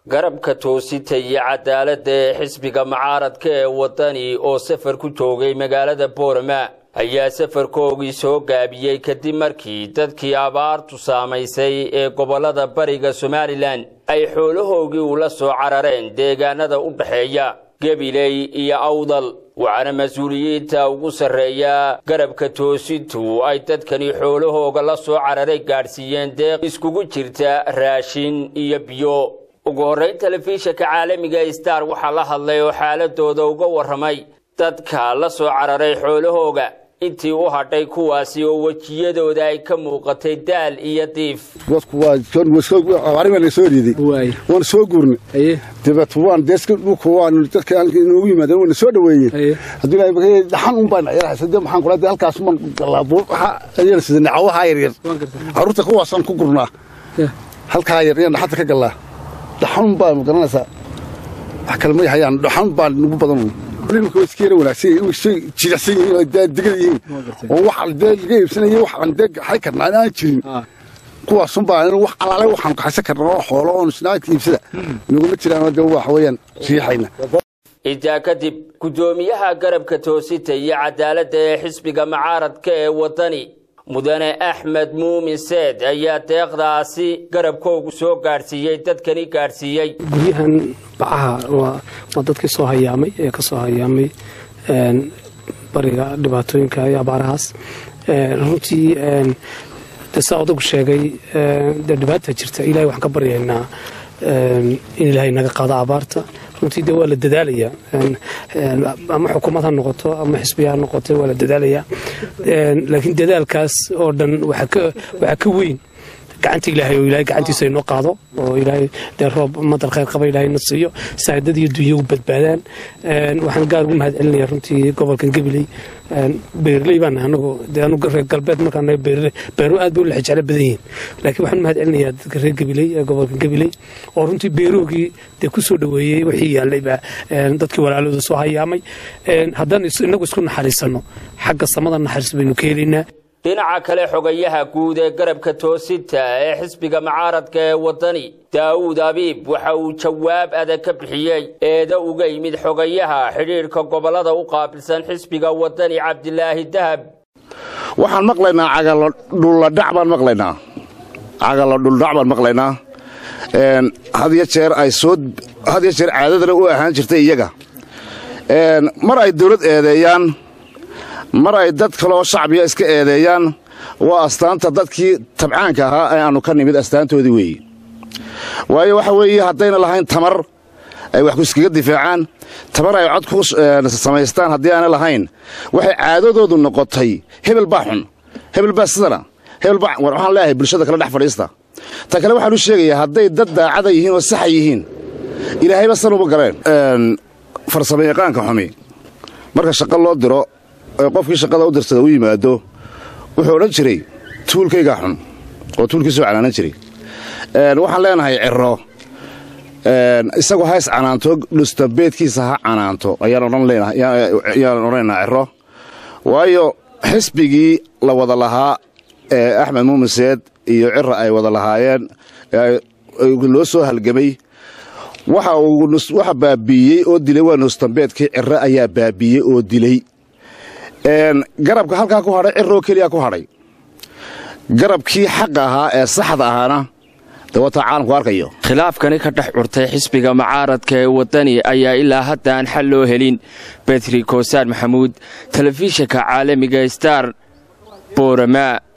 garabka toosita iyo cadaaladda ee xisbiga mucaaradka ee waddani oo safar ku joogay magaalada boorama ayaa safarkoogii soo gaabiyey kadib markii dadkii abaartu saamaysay ee gobollada bariga somalilan ay xoolahoogii ula soo carareen deegaanada u dhexeeya gabiley iyo awdal waxaana mas-uuliyiinta ugu sarreeya garabka toosintu ay dadkani xoolahooga la soo cararay gaadhsiiyeen deeq iskugu jirta raashin iyo biyo ugu horrayn telefishinka caalamiga star waxaa la hadlay oo xaaladooda uga warramay dadka la soo cararay xoolahooga intii u hadhay kuwaasi oo wejiyadooda ay ka muuqatay daal iyo diif dadku waa naga soo riiday waana soo guurnay dabeet waan deeska dhulka waan dadka inoogu yimaadeen waana soo dhaweeyeen hadduu ilaahay dhaxan un baan de maxaan kula de halkaas man galaabo waxa ayaan sida nacawaha yaryar carruurta kuwaasaan ku gurnaa halkaa yar ayaan dhaxanta ka gallaa dhaxan un baan garanaysaa wax kale ma hayaan dhaxan baan nagu badan imika way iska yara wanaagsan jilicsan yihiin oo degan yihiin oo wax dee laga iibsanaya wax aan dee xay karnaa aan jirin kuwaasun baa wax alaale waxaan kaxaysan karnaa oo xoolo oon isnaadka iibsada naguma jiraan oo dee waxa weeyaan riixayna intaa kadib guddoomiyaha garabka toosita iyo cadaaladda ee xisbiga mucaaradka ee waddani mudane axmed muumin seed ayaa deeqdaasi garabkoogu soo gaadhsiiyey dadkani gaadhsiiyey guryahan bacaha waa dadkii soo hayaamay ee ka soo hayaamay bariga dhibaatooyinka iyo abaarahaas runtii de saa odagu sheegay dee dhibaata jirta ilahay waxaan ka baryaynaa in ilaahay naga qaado abaarta runtii de waa la dadaalayaa ama xukuumad ha noqoto ama xisbiya ha noqoto waa la dadaalayaa laakiin dadaalkaas oo dhan waxaa ka weyn gacanta ilaahay oo ilahay gacantiisa inoo qaado oo ilaahay dee roob madar khayr qaba ilahay na siiyo saadad iyo dunya u badbaadaan waxaan gaar ugu mahad celinaya runtii gobolkan gabiley beerley baan anagu dee anu reer galbeed markaan nahay beerley beeruhu aad bay u lexjeclo badan yihiin laakiin waxaan mahad celinayaa dadka reer gabiley ee gobolkan gabiley oo runtii beeroogii dee ku soo dhoweeyey wixii yaallay baa dadkii walaalooda soo hayaamay haddaan inagu isku naxariisanno xagga samada naxariis baynu ka helaynaa dhinaca kale xogayaha guud ee garabka toosinta ee xisbiga mucaaradka ee waddani daawuud abiib waxa uu jawaab adag ka bixiyey eeda uga yimid xogayaha xidhiidhka gobollada u qaabilsan xisbiga waddani cabdilaahi dahab waxaan maqlaynaa cagalo dhulladhac baan maqlaynaa cagalo dhuldhac baan maqlaynaa hadiyo jeer ay soo had yo jeer caadadana u ahaan jirtay iyaga mar ay dawlad eedeeyaan mar ay dad kaleoo shacbiya iska eedeeyaan waa astaanta dadkii tabcaanka ahaa ee aannu ka nimid astaantoodii weeye waayo waxa weeye haddayna lahayn tamar ay wax iskaga difaacaan tamar ay cod ku samaystaan haddii aanay lahayn waxay caadadoodu noqotay hebel baa xun hebel baa sidana hebel baa war waxaan leeyahay bulshada kale dhex fadhiista ta kale waxaan u sheegayaa hadday dad daacada yihiin oo saxa yihiin ilaahayba san uma galeen farsamo yaqaanka xumi marka shaqo loo diro qofkii shaqada u dirsada u yimaado wuxuu odhan jiray tuulkaygaa xun oo tuulkiisuu canaanan jiray waxaan leenahay ciro isagoo hays canaanto dhustabeedkiisa ha canaanto ayaan odhanaynaa ciro waayo xisbigii la wada lahaa ee axmed muumiseed iyo cira ay wada lahaayeen loo soo halgamay waxa baabiiyey oo dilay waa nustambeedkii ciro ayaa baabiiyey oo dilay garabka halkaa ku hadhay ciroo keliya ku hadhay garabkii xaqa ahaa ee saxda ahaana dawataa caalamku arkayo khilaafkani ka dhex curtay xisbiga mucaaradka ee waddani ayaa ilaa hadda aan xal loo helin betri koosaan maxamuud telefishinka caalamiga star boorama